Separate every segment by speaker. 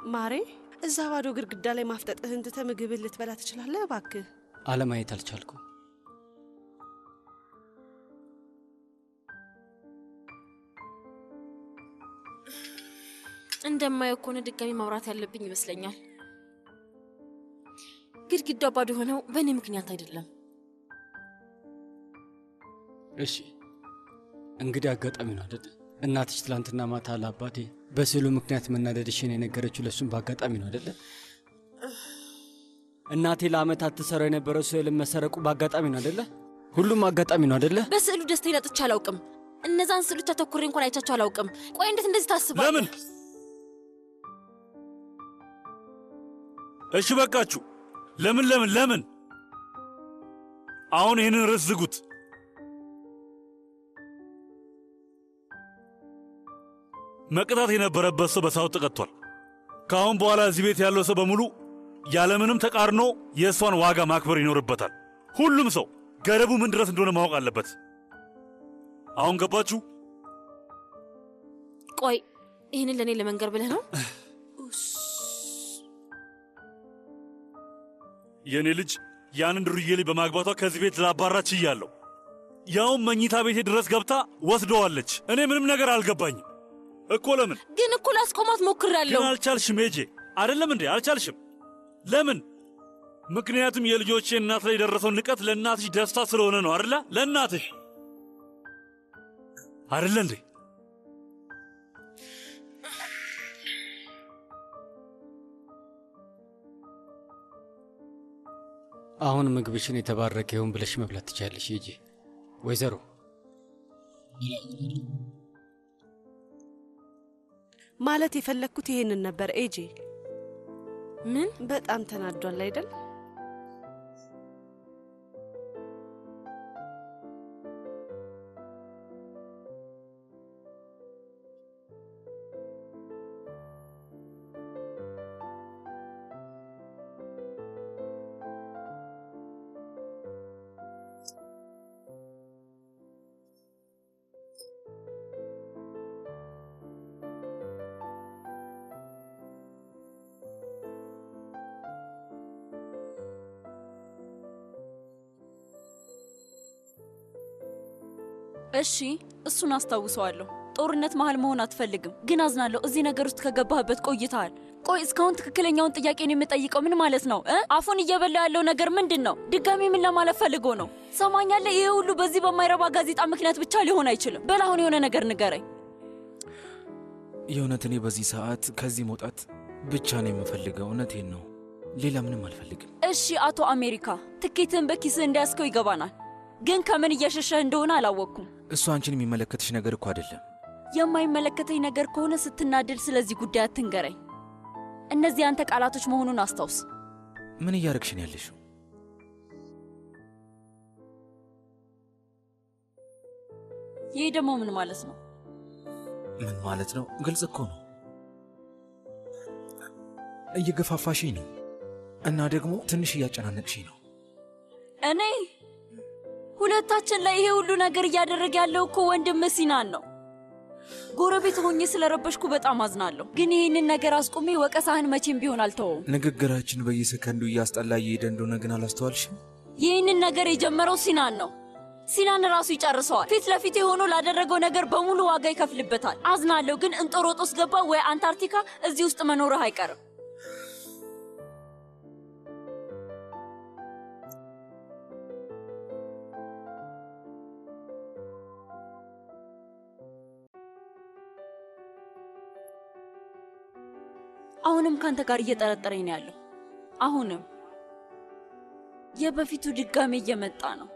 Speaker 1: ማሬ እዛ ባዶ ግድግዳ ላይ ማፍጠጥህን ትተህ ምግብን ልትበላ ትችላለህ? እባክህ
Speaker 2: አለማየት አልቻልኩም።
Speaker 3: እንደማየው ከሆነ ድጋሚ ማውራት ያለብኝ ይመስለኛል። ግድግዳው ባዶ የሆነው በእኔ ምክንያት አይደለም።
Speaker 2: እሺ እንግዲህ አጋጣሚ ነው አይደል? እናትሽ ትላንትና ማታ ለአባቴ በስዕሉ ምክንያት መናደድሽን የነገረችው ለእሱም በአጋጣሚ ነው አይደለ? እናቴ ለአመታት ትሰራው የነበረው ስዕልን መሰረቁ በአጋጣሚ ነው አይደለ? ሁሉም አጋጣሚ ነው አይደለ?
Speaker 3: በስዕሉ ደስታዬን አጥቼ አላውቅም። እነዛን ስዕሎች አተኩሬ እንኳን አይቻቸው አላውቅም። ቆይ እንዴት እንደዚህ ታስባለህ?
Speaker 4: ለምን? እሺ በቃችሁ። ለምን ለምን ለምን? አሁን ይህንን ርዕስ ዝጉት። መቅጣት የነበረበት ሰው በሳው ተቀጥቷል። ከአሁን በኋላ እዚህ ቤት ያለው ሰው በሙሉ ያለምንም ተቃርኖ የእሷን ዋጋ ማክበር ይኖርበታል። ሁሉም ሰው ገደቡ ምን ድረስ እንደሆነ ማወቅ አለበት። አሁን ገባችሁ?
Speaker 3: ቆይ ይህንን ለእኔ ለመንገር ብለህ ነው?
Speaker 4: የእኔ ልጅ ያንን ዱርዬ ልጅ በማግባቷ ከዚህ ቤት ላባራ ችያለሁ። ያውም መኝታ ቤቴ ድረስ ገብታ ወስደዋለች። እኔ ምንም ነገር አልገባኝም እኮ ለምን
Speaker 3: ግን እኮ ላስቆማት ሞክሬያለሁ።
Speaker 4: ግን አልቻልሽም። ሄጄ አይደለም እንዴ አልቻልሽም? ለምን? ምክንያቱም የልጆቼ እናት ላይ የደረሰው ንቀት ለእናትሽ ደስታ ስለሆነ ነው አደለ? ለእናትሽ አደለ እንዴ?
Speaker 2: አሁን ምግብሽን የተባረከ ይሁን ብለሽ መብላት ትችያለሽ። ሂጂ ወይዘሮ።
Speaker 1: ማለት የፈለግኩት ይሄንን ነበር። ኤጄ
Speaker 3: ምን?
Speaker 1: በጣም ተናዷል አይደል?
Speaker 5: እሺ እሱን አስታውሰዋለሁ። ጦርነት መሀል መሆን አትፈልግም፣ ግን አዝናለሁ። እዚህ ነገር ውስጥ ከገባህበት ቆይተሃል። ቆይ እስካሁን ትክክለኛውን ጥያቄን የምጠይቀው ምን ማለት ነው እ አፉን እየበላ ያለው ነገር ምንድን ነው? ድጋሚ ምን ለማለት ፈልጎ ነው? ሰማኛለህ? ይሄ ሁሉ በዚህ በማይረባ ጋዜጣ ምክንያት ብቻ ሊሆን አይችልም። በል አሁን የሆነ ነገር ንገረኝ።
Speaker 6: የእውነት እኔ በዚህ ሰዓት ከዚህ መውጣት ብቻ ነው የምፈልገው። እውነቴን ነው፣ ሌላ ምንም አልፈልግም።
Speaker 5: እሺ አቶ አሜሪካ፣ ትኬትን በኪስህ እንዳያስከው ይገባናል፣ ግን ከምን እየሸሸህ እንደሆነ አላወቅኩም።
Speaker 6: እሱ አንቺን የሚመለከትሽ ነገር እኮ አይደለም።
Speaker 5: የማይመለከተኝ ነገር ከሆነ ስትናደድ ስለዚህ ጉዳይ አትንገረኝ። እነዚህ አንተ ቃላቶች መሆኑን አስታውስ።
Speaker 6: ምን እያረግሽን ያለሽው?
Speaker 5: ይህ ደግሞ ምን ማለት ነው?
Speaker 6: ምን ማለት ነው? ግልጽ እኮ ነው። እየገፋፋሽኝ ነው እና ደግሞ ትንሽ እያጨናነቅሽኝ ነው።
Speaker 5: እኔ ሁለታችን ላይ ይሄ ሁሉ ነገር እያደረገ ያለው እኮ ወንድም ሲናን ነው። ጎረቤት ሆኜ ስለረበሽኩ በጣም አዝናለሁ፣ ግን ይህንን ነገር አስቁሜ ወቀሳህን መቼም ቢሆን አልተወውም።
Speaker 6: ንግግራችን በየሰከንዱ እያስጠላ እየሄደ እንደሆነ ግን አላስተዋልሽም?
Speaker 5: ይህንን ነገር የጀመረው ሲናን ነው። ሲናን ራሱ ይጨርሰዋል። ፊት ለፊት የሆኖ ላደረገው ነገር በሙሉ ዋጋ ይከፍልበታል። አዝናለሁ፣ ግን እንጦሮጦስ ገባ ወይ አንታርክቲካ፣ እዚህ ውስጥ መኖርህ አይቀርም። አሁንም ካንተ ጋር እየጠረጠረኝ ነው ያለው። አሁንም የበፊቱ ድጋሜ እየመጣ ነው።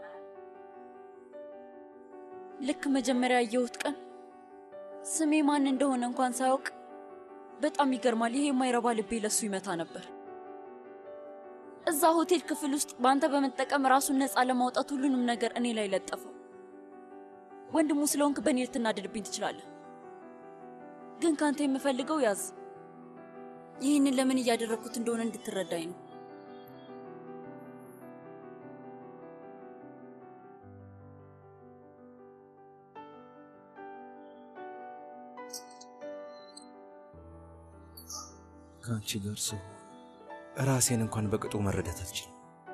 Speaker 5: ልክ መጀመሪያ ያየሁት ቀን ስሜ ማን እንደሆነ እንኳን ሳያውቅ በጣም ይገርማል። ይሄ የማይረባ ልቤ ለሱ ይመታ ነበር። እዛ ሆቴል ክፍል ውስጥ በአንተ በመጠቀም ራሱን ነፃ ለማውጣት ሁሉንም ነገር እኔ ላይ ለጠፈው። ወንድሙ ስለሆንክ በእኔ ልትናደድብኝ ትችላለህ፣ ግን ካንተ የምፈልገው ያዝ ይህንን ለምን እያደረግኩት እንደሆነ እንድትረዳኝ ነው።
Speaker 6: ከአንቺ ጋር ሰው ራሴን እንኳን በቅጡ መረዳት አልችልም።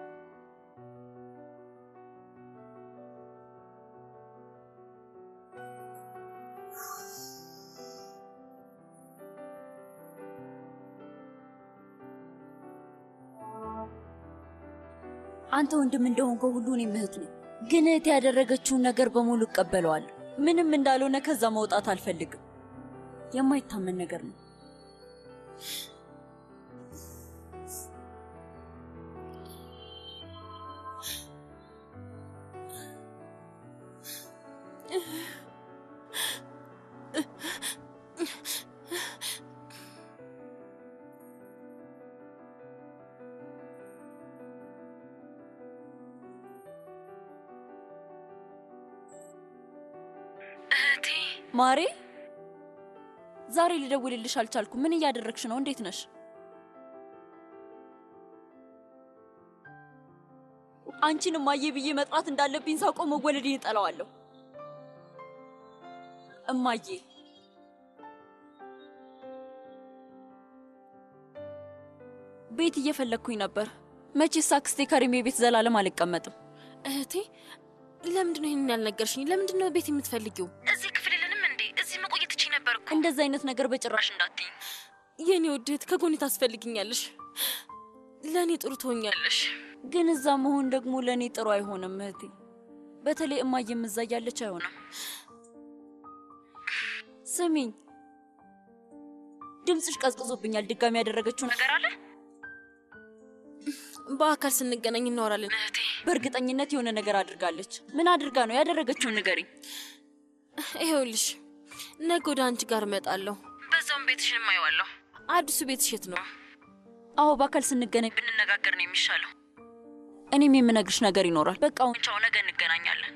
Speaker 5: አንተ ወንድም እንደሆንከው ሁሉ እኔም እህት ነኝ። ግን እህት ያደረገችውን ነገር በሙሉ እቀበለዋለሁ። ምንም እንዳልሆነ ከዛ መውጣት አልፈልግም። የማይታመን ነገር ነው። ማሬ ዛሬ ልደውልልሽ አልቻልኩም። ምን እያደረግሽ ነው? እንዴት ነሽ? አንቺን እማዬ ብዬ መጥራት እንዳለብኝ ሳውቀው መወለዴን እጠላዋለሁ። እማዬ ቤት እየፈለግኩኝ ነበር። መቼስ አክስቴ ከሪሜ ቤት ዘላለም አልቀመጥም።
Speaker 3: እህቴ ለምንድን ነው ይህንን ያልነገርሽኝ? ለምንድን ነው ቤት የምትፈልጊው?
Speaker 7: እዚህ ክፍል የለንም እንዴ? እዚህ መቆየት እቺ ነበር እኮ።
Speaker 5: እንደዚህ አይነት ነገር በጭራሽ እንዳትይኝ።
Speaker 3: የኔ ውድ እህት ከጎኔ ታስፈልግኛለሽ። ለእኔ ጥሩ ትሆኛለሽ።
Speaker 5: ግን እዛ መሆን ደግሞ ለእኔ ጥሩ አይሆንም እህቴ። በተለይ እማዬም እዛ እያለች አይሆንም። ስሚኝ፣ ድምፅሽ ቀዝቅዞብኛል። ድጋሚ ያደረገችው ነገር አለ?
Speaker 3: በአካል ስንገናኝ እናወራለን እህቴ።
Speaker 5: በእርግጠኝነት የሆነ ነገር አድርጋለች። ምን አድርጋ ነው? ያደረገችውን ንገሪኝ።
Speaker 3: ይኸውልሽ ነገ ወደ አንቺ ጋር እመጣለሁ።
Speaker 7: በዛውም ቤትሽን ማየዋለሁ።
Speaker 3: አዲሱ ቤትሽ የት ነው?
Speaker 5: አዎ፣ በአካል ስንገናኝ
Speaker 7: ብንነጋገር ነው የሚሻለው።
Speaker 5: እኔም የምነግርሽ ነገር ይኖራል። በቃ አሁን
Speaker 7: ቻው፣ ነገ እንገናኛለን።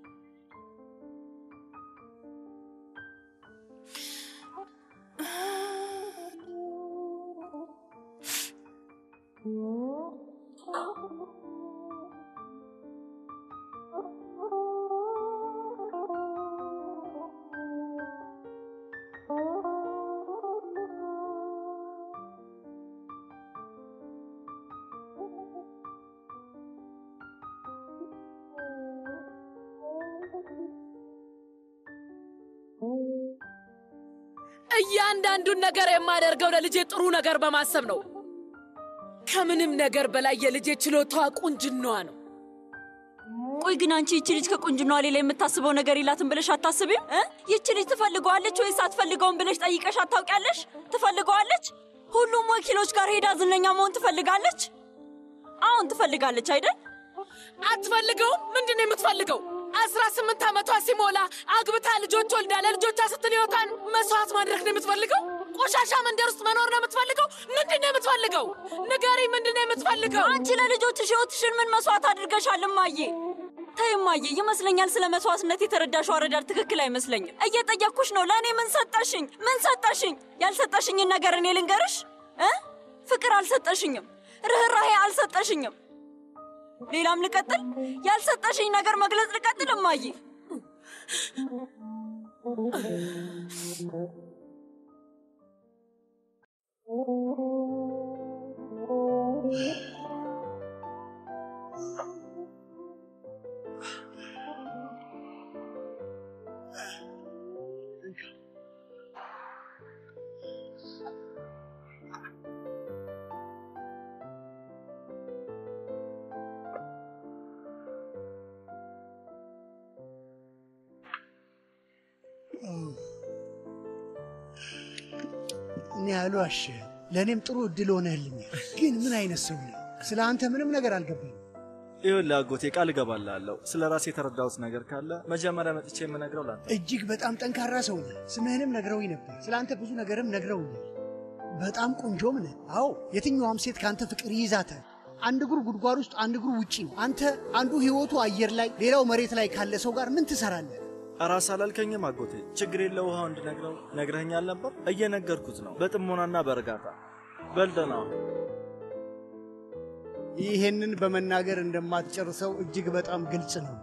Speaker 8: እያንዳንዱን ነገር የማደርገው ለልጄ ጥሩ ነገር በማሰብ ነው። ከምንም ነገር በላይ የልጄ ችሎታዋ ቁንጅናዋ ነው።
Speaker 5: ቆይ ግን አንቺ ይቺ ልጅ ከቁንጅናዋ ሌላ የምታስበው ነገር የላትም ብለሽ አታስቢም? እ? ይቺ ልጅ ትፈልገዋለች ወይስ አትፈልገውም ብለሽ ጠይቀሽ አታውቂያለሽ? ትፈልገዋለች። ሁሉም ወኪሎች ጋር ሄዳ ዝነኛ መሆን ትፈልጋለች። አሁን ትፈልጋለች አይደል?
Speaker 8: አትፈልገውም? ምንድን ነው የምትፈልገው? አስራ ስምንት ዓመቷ ሲሞላ አግብታ ልጆች ወልዳ ለልጆቿ ስትል ሕይወቷን መስዋዕት ማድረግ ነው የምትፈልገው? ቆሻሻ መንደር ውስጥ መኖር ነው የምትፈልገው? ምንድን ነው የምትፈልገው? ንገሪ፣ ምንድን ነው የምትፈልገው?
Speaker 5: አንቺ ለልጆችሽ ሕይወትሽን ምን መስዋዕት አድርገሻል? እማዬ ተይ እማዬ፣ ይመስለኛል ስለ መስዋዕትነት የተረዳሽው አረዳድ ትክክል አይመስለኝም። እየጠየቅኩሽ ነው። ለእኔ ምን ሰጠሽኝ? ምን ሰጠሽኝ? ያልሰጠሽኝን ነገር እኔ ልንገርሽ እ ፍቅር አልሰጠሽኝም፣ ርኅራሄ አልሰጠሽኝም። ሌላም ልቀጥል? ያልሰጠሽኝ ነገር መግለጽ ልቀጥል? እማዬ
Speaker 9: እኔ ያሉ አሸ ለእኔም ጥሩ እድል ሆነህልኛል። ግን ምን አይነት ሰው ነህ? ስለ አንተ ምንም ነገር አልገባኝም።
Speaker 10: ይኸውልህ አጎቴ ቃል እገባልሃለሁ። ስለ ራሴ የተረዳሁት ነገር ካለ መጀመሪያ መጥቼ የምነግረው ላንተ።
Speaker 9: እጅግ በጣም ጠንካራ ሰው ነህ። ስምህንም ነግረውኝ ነበር። ስለ አንተ ብዙ ነገርም ነግረውኛል። በጣም ቆንጆም ነህ። አዎ የትኛዋም ሴት ከአንተ ፍቅር ይይዛታል። አንድ እግሩ ጉድጓድ ውስጥ፣ አንድ እግሩ ውጪ ነው። አንተ አንዱ ህይወቱ አየር ላይ፣ ሌላው መሬት ላይ ካለ ሰው ጋር ምን ትሰራለህ?
Speaker 10: ራስ አላልከኝም አጎቴ? ችግር የለ ውሃው እንድነግረው ነግረኸኛል ነበር። እየነገርኩት ነው በጥሞናና በእርጋታ በልደና
Speaker 9: ይሄንን በመናገር እንደማትጨርሰው እጅግ በጣም ግልጽ ነው።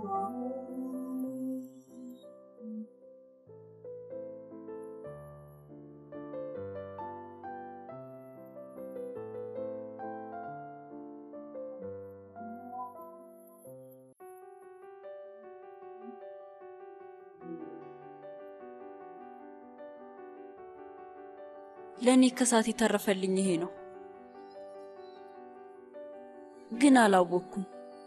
Speaker 5: ለእኔ ከሳት የተረፈልኝ ይሄ ነው። ግን አላወቅኩም።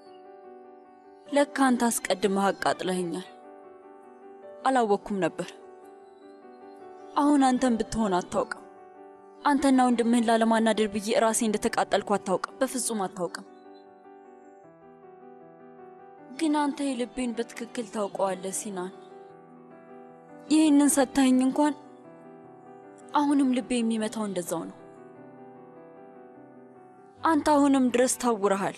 Speaker 5: ለካ አንተ አስቀድመህ አቃጥለኸኛል። አላወቅኩም ነበር። አሁን አንተን ብትሆን አታውቅም። አንተና ወንድምህን ላለማናደር ብዬ ራሴ እንደተቃጠልኩ አታውቅም። በፍጹም አታውቅም። ግን አንተ የልቤን በትክክል ታውቀዋለህ ሲናን። ይህንን ሰጥተኸኝ እንኳን አሁንም ልቤ የሚመታው እንደዛው ነው። አንተ አሁንም ድረስ ታውረሃል።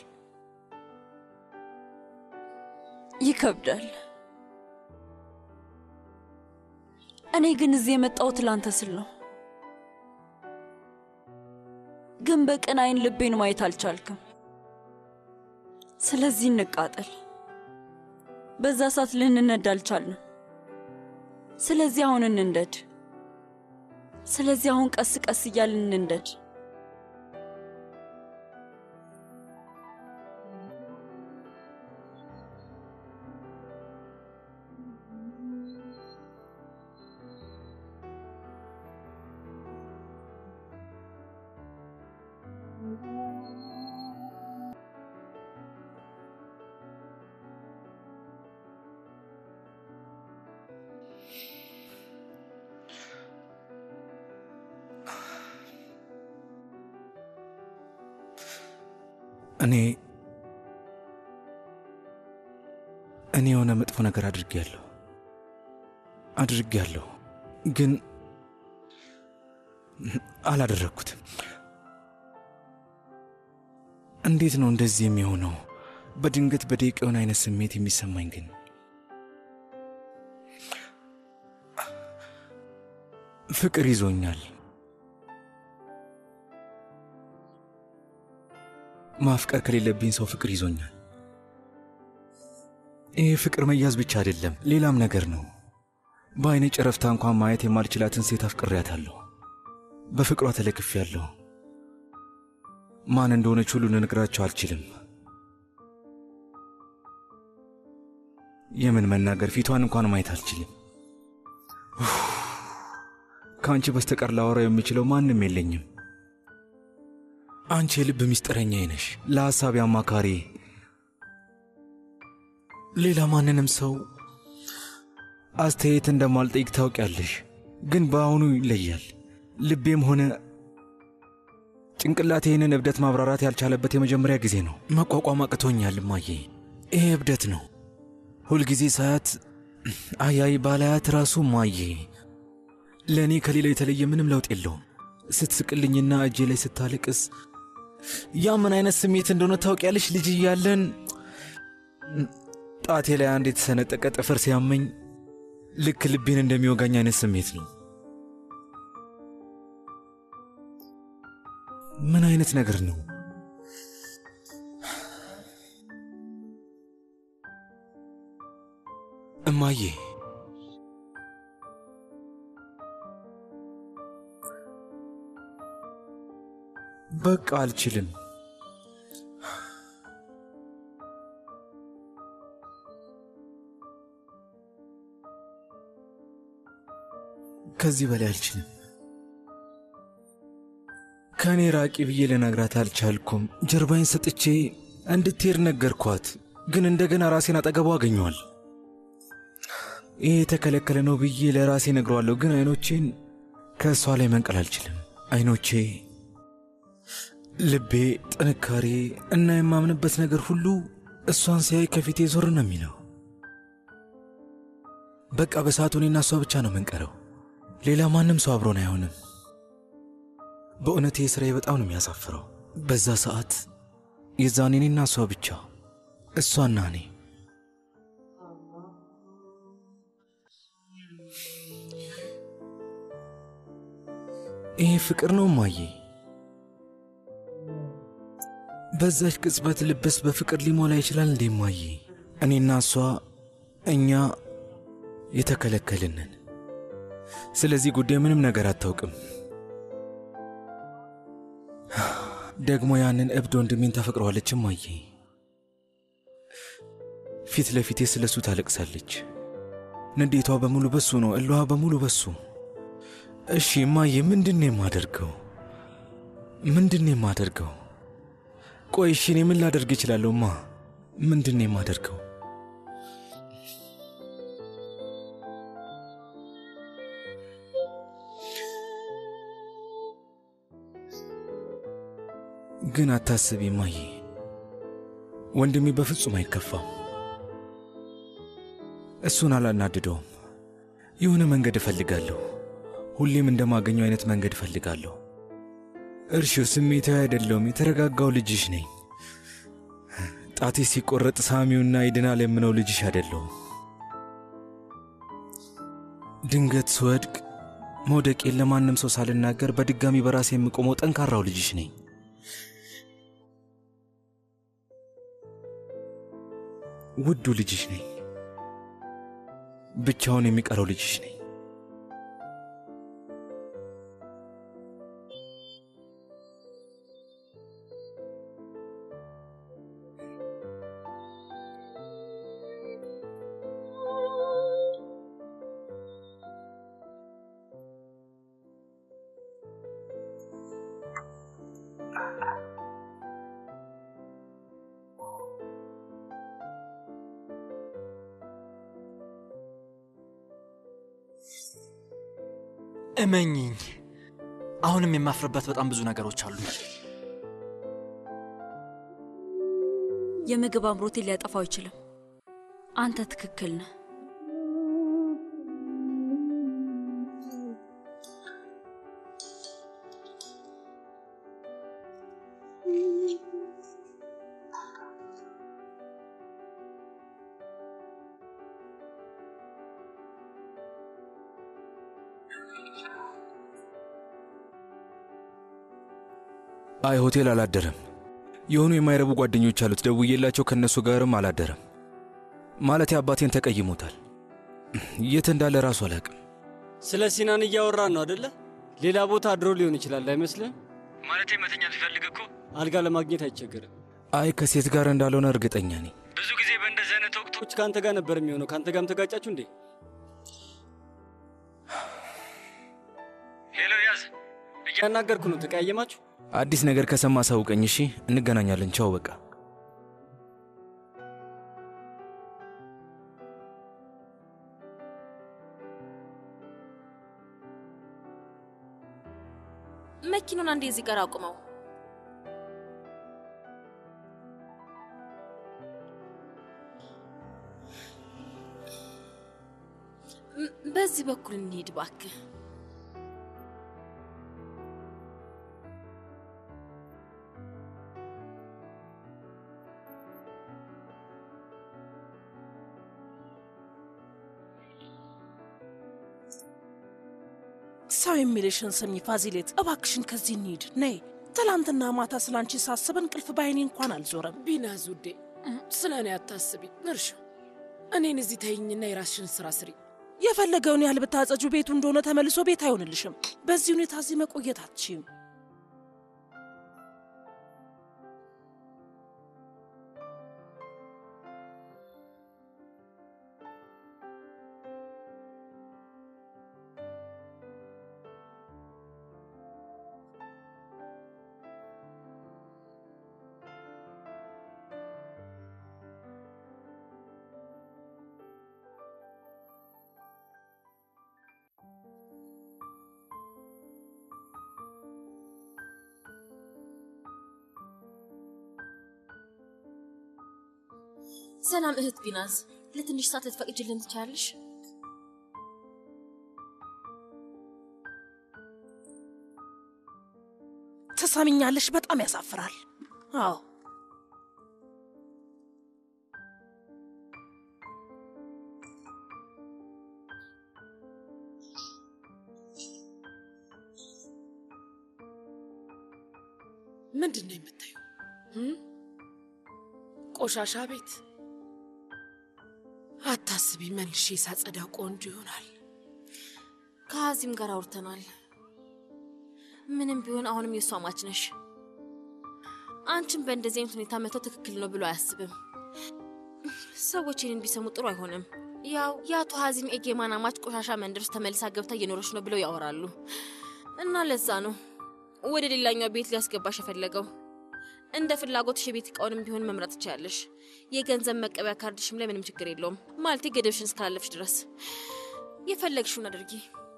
Speaker 5: ይከብዳል። እኔ ግን እዚህ የመጣሁት ላንተ ስል ነው። ግን በቅን አይን ልቤን ማየት አልቻልክም። ስለዚህ እንቃጠል። በዛ ሰዓት ልንነድ አልቻልንም። ስለዚህ አሁን እንንደድ። ስለዚህ አሁን ቀስ ቀስ እያልን እንንደድ።
Speaker 6: እኔ እኔ የሆነ መጥፎ ነገር አድርጌያለሁ አድርጌያለሁ፣ ግን አላደረግኩትም። እንዴት ነው እንደዚህ የሚሆነው? በድንገት በደቂቃ የሆነ አይነት ስሜት የሚሰማኝ ግን ፍቅር ይዞኛል። ማፍቀር ከሌለብኝ ሰው ፍቅር ይዞኛል። ይሄ ፍቅር መያዝ ብቻ አይደለም፣ ሌላም ነገር ነው። በአይኔ ጨረፍታ እንኳን ማየት የማልችላትን ሴት አፍቅሬያታለሁ። በፍቅሯ ተለክፌያለሁ። ማን እንደሆነች ሁሉ ልነግራቸው አልችልም። የምን መናገር፣ ፊቷን እንኳን ማየት አልችልም። ከአንቺ በስተቀር ላወራው የምችለው ማንም የለኝም። አንቺ የልብ ምስጢረኛዬ ነሽ፣ ለሐሳቢ አማካሪ። ሌላ ማንንም ሰው አስተያየት እንደማልጠይቅ ታውቂያለሽ። ግን በአሁኑ ይለያል። ልቤም ሆነ ጭንቅላቴ ይህንን እብደት ማብራራት ያልቻለበት የመጀመሪያ ጊዜ ነው። መቋቋም አቅቶኛል እማዬ። ይሄ እብደት ነው። ሁልጊዜ ሳያት አያይ ባላያት ራሱ እማዬ፣ ለእኔ ከሌላ የተለየ ምንም ለውጥ የለውም። ስትስቅልኝና እጄ ላይ ስታለቅስ ያ ምን አይነት ስሜት እንደሆነ ታውቂያለሽ? ልጅ እያለን ጣቴ ላይ አንድ የተሰነጠቀ ጥፍር ሲያመኝ ልክ ልቤን እንደሚወጋኝ አይነት ስሜት ነው። ምን አይነት ነገር ነው? እማዬ በቃ አልችልም። ከዚህ በላይ አልችልም። ከእኔ ራቂ ብዬ ልነግራት አልቻልኩም። ጀርባዬን ሰጥቼ እንድትሄድ ነገርኳት፣ ግን እንደገና ራሴን አጠገቧ አገኘዋል። ይህ የተከለከለ ነው ብዬ ለራሴ ነግረዋለሁ፣ ግን አይኖቼን ከእሷ ላይ መንቀል አልችልም። አይኖቼ ልቤ፣ ጥንካሬ እና የማምንበት ነገር ሁሉ እሷን ሲያይ ከፊቴ ዞር ነው የሚለው። በቃ በሰዓቱ እኔና እሷ ብቻ ነው የምንቀረው። ሌላ ማንም ሰው አብሮን አይሆንም። በእውነት ይህ ሥራዬ በጣም ነው የሚያሳፍረው። በዛ ሰዓት የዛኔ እኔና እሷ ብቻ፣ እሷና እኔ። ይሄ ፍቅር ነው እማዬ። በዛች ቅጽበት ልብስ በፍቅር ሊሞላ ይችላል እንዴ እማዬ? እኔና እሷ እኛ የተከለከልንን። ስለዚህ ጉዳይ ምንም ነገር አታውቅም። ደግሞ ያንን እብድ ወንድሜን ታፈቅረዋለች እማዬ። ፊት ለፊቴ ስለ እሱ ታለቅሳለች። ንዴቷ በሙሉ በሱ ነው፣ እሏ በሙሉ በሱ። እሺ እማዬ፣ ምንድን ነው የማደርገው? ምንድን ነው የማደርገው? ቆይ እሺ፣ እኔ ምን ላደርግ እችላለሁ? ማ ምንድን ነው የማደርገው? ግን አታስቢ እማዬ፣ ወንድሜ በፍጹም አይከፋም። እሱን አላናድደውም። የሆነ መንገድ እፈልጋለሁ። ሁሌም እንደማገኘው አይነት መንገድ እፈልጋለሁ። እርሺው ስሜታዊ አይደለውም። የተረጋጋው ልጅሽ ነኝ። ጣቴ ሲቆረጥ ሳሚውና ይድናል የምነው ልጅሽ አይደለሁም። ድንገት ስወድቅ መውደቄን ለማንም ሰው ሳልናገር በድጋሚ በራሴ የምቆመው ጠንካራው ልጅሽ ነኝ። ውዱ ልጅሽ ነኝ። ብቻውን የሚቀረው ልጅሽ ነኝ።
Speaker 11: እመኝኝ፣ አሁንም የማፍርበት በጣም ብዙ ነገሮች አሉ።
Speaker 5: የምግብ አምሮቴን ሊያጠፋው አይችልም። አንተ ትክክል ነህ።
Speaker 6: አይ ሆቴል አላደረም። የሆኑ የማይረቡ ጓደኞች አሉት። ደውዬላቸው ከእነሱ ጋርም አላደረም። ማለት አባቴን ተቀይሞታል። የት እንዳለ ራሱ አላቅም።
Speaker 2: ስለ ሲናን እያወራን ነው አደለ? ሌላ ቦታ አድሮ ሊሆን ይችላል አይመስልም?
Speaker 11: ማለቴ መተኛት ቢፈልግ እኮ
Speaker 2: አልጋ ለማግኘት አይቸገርም።
Speaker 6: አይ ከሴት ጋር እንዳልሆነ እርግጠኛ ነኝ።
Speaker 11: ብዙ ጊዜ በእንደዚህ አይነት ወቅቶች
Speaker 2: ከአንተ ጋር ነበር የሚሆነው። ከአንተ ጋርም ተጋጫችሁ እንዴ?
Speaker 11: ሄሎ፣ ያዝ።
Speaker 2: እያናገርኩ ነው። ተቀያየማችሁ?
Speaker 6: አዲስ ነገር ከሰማ አሳውቀኝ። እሺ፣ እንገናኛለን። ቻው። በቃ
Speaker 3: መኪኑን አንዴ እዚህ ጋር አቁመው። ም- በዚህ በኩል እንሂድ እባክህ።
Speaker 8: ሰው የሚልሽን ስሚ ፋዚሌት፣ እባክሽን ከዚህ እንሂድ ነይ። ትላንትና ማታ ስለ አንቺ ሳስብ እንቅልፍ በዓይኔ እንኳን አልዞረም።
Speaker 12: ቢናዝ ውዴ፣ ስለ እኔ አታስቢ። እርሹ እኔን እዚህ ተይኝና የራስሽን ስራ ስሪ።
Speaker 8: የፈለገውን ያህል ብታጸጁ ቤቱ እንደሆነ ተመልሶ ቤት አይሆንልሽም። በዚህ ሁኔታ እዚህ መቆየት አትችይም።
Speaker 3: ሰላም እህት ቢናዝ፣ ለትንሽ ሰዓት ልትፈቅጅልን ትችላለሽ?
Speaker 8: ትሰምኛለሽ? በጣም ያሳፍራል። አዎ
Speaker 12: ምንድን ነው የምታየው? እም? ቆሻሻ ቤት አታስቢ፣ መልሼ ሳጸዳው ቆንጆ ይሆናል።
Speaker 3: ከሀዚም ጋር አውርተናል። ምንም ቢሆን አሁንም የእሷ ማች ነሽ። አንቺን በእንደዚህ አይነት ሁኔታ መተው ትክክል ነው ብሎ አያስብም። ሰዎች ይህንን ቢሰሙ ጥሩ አይሆንም። ያው የአቶ ሀዚም ኤጌማን አማች ቆሻሻ መንደር ውስጥ ተመልሳ ገብታ እየኖረች ነው ብለው ያወራሉ እና ለዛ ነው ወደ ሌላኛው ቤት ሊያስገባሽ የፈለገው። እንደ ፍላጎትሽ የቤት እቃውንም ቢሆን መምረጥ ትችያለሽ። የገንዘብ መቀበያ ካርድሽም ላይ ምንም ችግር የለውም። ማለቴ ገደብሽን እስካላለፍሽ ድረስ የፈለግሽውን አድርጊ።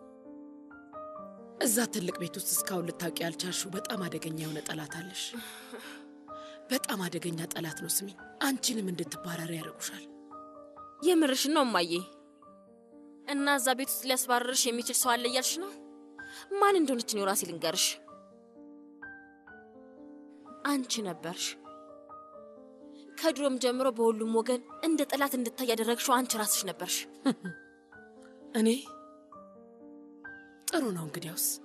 Speaker 12: እዛ ትልቅ ቤት ውስጥ እስካሁን ልታውቂ ያልቻልሽው በጣም አደገኛ የሆነ ጠላት አለሽ። በጣም አደገኛ ጠላት ነው። ስሚ፣ አንቺንም እንድትባረሪ ያደርጉሻል።
Speaker 3: የምርሽን ነው እማዬ? እና እዛ ቤት ውስጥ ሊያስባረርሽ የሚችል ሰው አለ እያልሽ ነው? ማን እንደሆነች እኔው ራሴ ልንገርሽ። አንቺ ነበርሽ። ከድሮም ጀምሮ በሁሉም ወገን እንደ ጠላት እንድታይ ያደረግሽው አንቺ ራስሽ ነበርሽ።
Speaker 12: እኔ ጥሩ ነው እንግዲያውስ